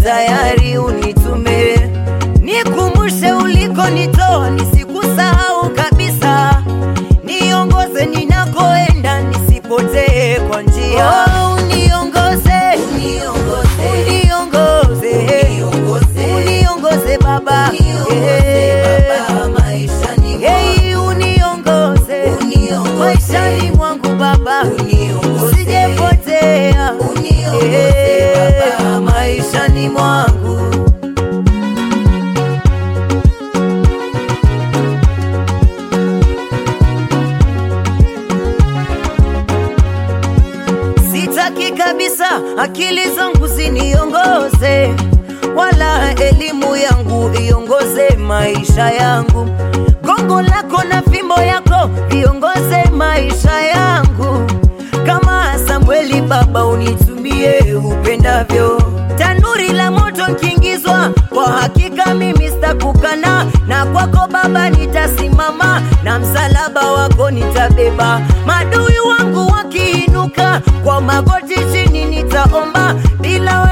tayari unitume, nikumbushe ulikonitoa, nisikusahau kabisa, niongoze ninakoenda, nisipotee kwa njia. Oh, uniongoze, uniongoze, uniongoze, uniongoze Baba, Hey, uniongoze maishani mwangu Baba, usijepotea Eh, maishani mwangu Sitaki kabisa akili zangu ziniongoze, wala elimu yangu iongoze maisha yangu. Gongo lako na fimbo yako viongoze maisha yangu, kama Samueli Baba, unitumie upendavyo. Tanuri la moto nkiingizwa, kwa hakika mimi sitakukana, na kwako Baba nitasimama, na msalaba wako nitabeba. Madui wangu wakiinuka, kwa magoti chini nitaomba, bila